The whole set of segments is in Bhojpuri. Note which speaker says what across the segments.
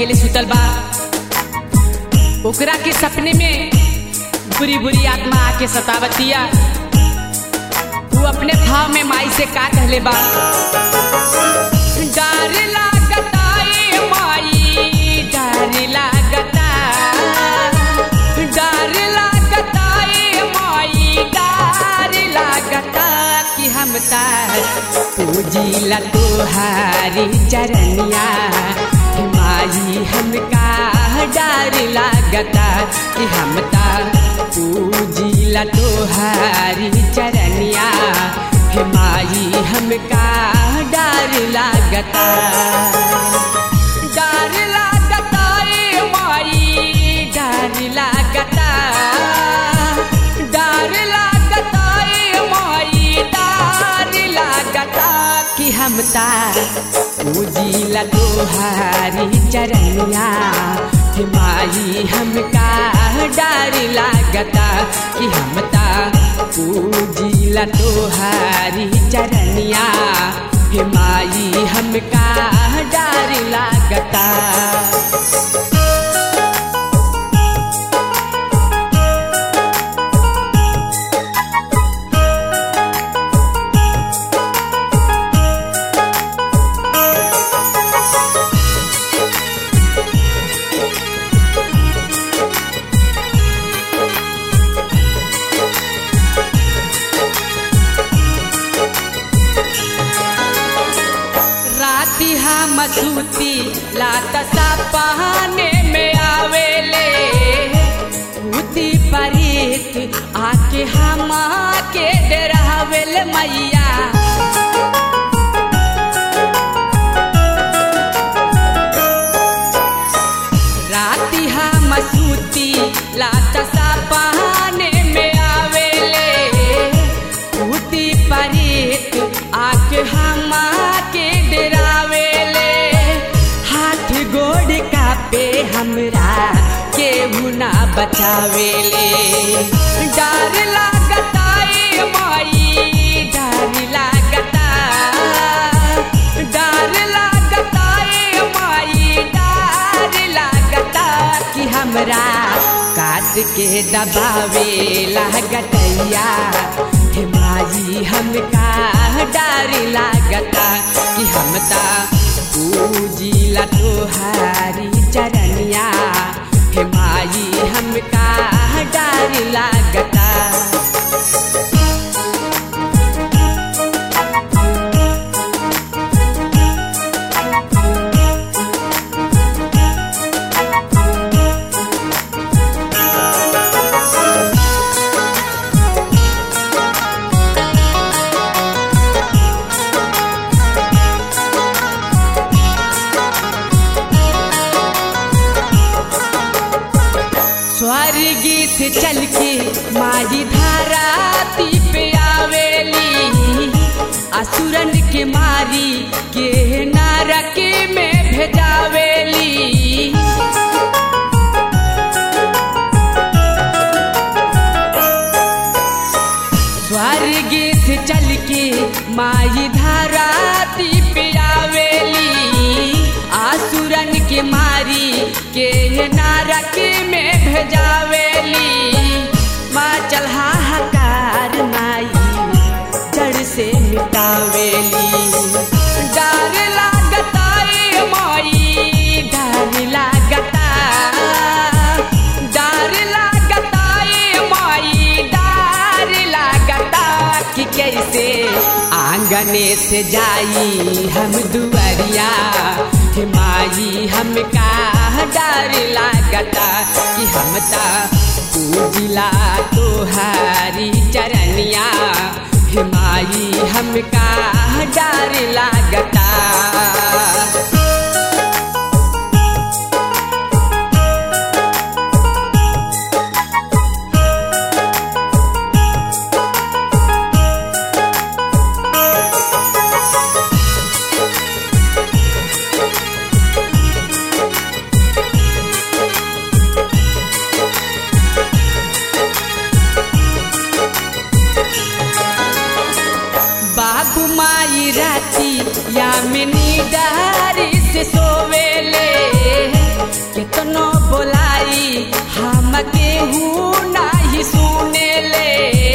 Speaker 1: अकेले सुतल बा ओकरा के सपने में बुरी बुरी आत्मा आके सतावतिया तू अपने भाव में माई से का कहले बा डर लागता ए माई डर लागता डर लागता ए माई डर लागता कि हम तार पूजिला तोहारी चरनिया हे माई हमका डर लागता कि हम तार पूजिला तोहारी चरनिया हे माई हमका डर लागता डर लागता ए माई डर लागता डर लागता ए माई डर लागता कि हम तार पूजिला तोहारी चरनिया हे माई हमका डर लागता कि हम ता पूजिला तोहारी चरनिया हे माई हमका डर लागता राती हम सूती लात सपने में आवेले भूती परीत आके हम के डरावेल मैया राती हम सूती लात सपने में आवेले भूती परीत आके हम के डरावेले हाथ गोड़ का पे हमरा केहू ना बचावेले डर लागता ए माई डर लागता डर लागता ए माई डर लागता कि हमरा काट के दबावे लागतैया हे माई हमका डर लागता कि हम ता पूजिला तोहारी चरनिया हे माई हमका डर लागता स्वर्गी से चल के माई धाराती पे आवेली असुरन के मारी के नरक में भेजावेली स्वर्ग से चल के माई धाराती पे आवेली आसुरन के मारी के नरक में भेजावेली माँ चल हाहाकार माई जड़ से मिटावेली डर लागता ए माई डर लागता डर लागता ए माई डर लागता कि कैसे आंगने से जाई हम दुआरिया हे माई हमका डर लागता कि हम ता पूजिला तोहारी चरनिया हे माई हमका डर लागता बाबू माई राती या मिनी डा बोलाई हम केहू नाही सुने ले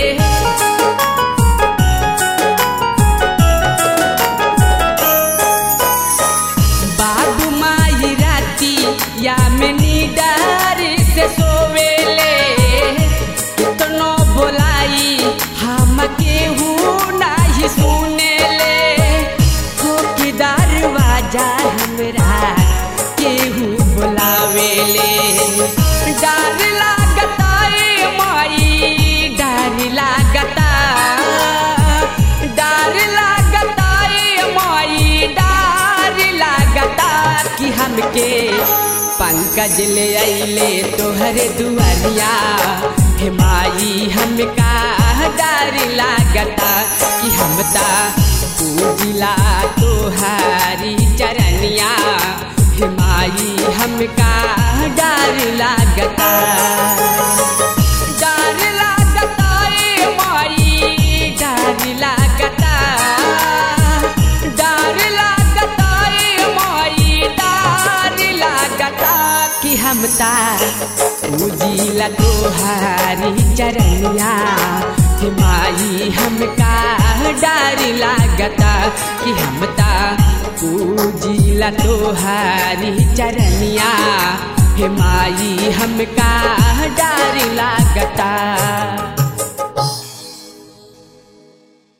Speaker 1: बाबू माई राती या में निडार से सोवेले कितनो बोलाई हम केहू नाही सुने ले हो कि दरवाजा हमरा केहू बोलावेले डर लागता ए माई डर लागता डर लागता ए माई डर लागता कि हमके पंकज ले अइले तोहरे दुआरिया हे माई हमका डर लागता कि हमता पूजिला तोहारी चरनिया हे माई हमका डर लागता डर लागता ए माई डर लागता डर लागता ए माई डर लागता कि हमता पूजिला तोहारी चरनिया हे माई हमका डर लागता कि हमता पूजिला तोहारी चरनिया हे माई हमका डर लागता